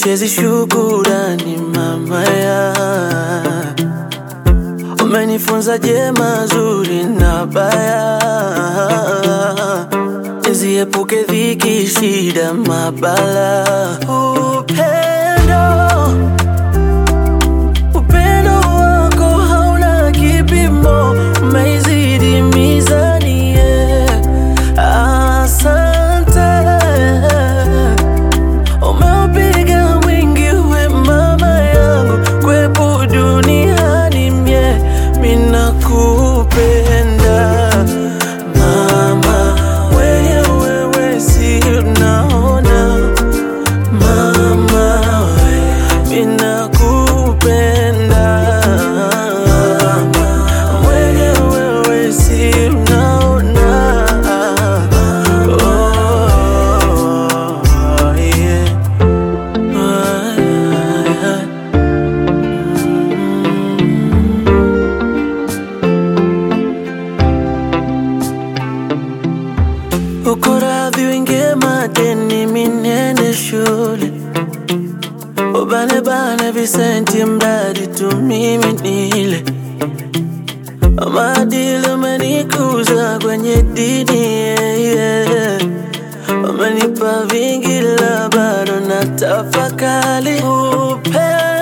sichezi shukurani mama ya umenifunza jema zuri na baya niziepuke dhiki shida mabala upendo upendo wako hauna kipimo umeizidi mizani yeah. asante umeupiga mwingi we mama yangu kwepo duniani mie minakupenda mama wenye wewe si unaona mama we minakupenda mwenye wewe si unaona oh, yeah. Ah, yeah. uko radhi wingie madeni minene shule ubanebane visenti mradi tu mimi nile maadili umenikuza kwenye dini yeah, yeah. umenipa vingi la bado na tafakali upendo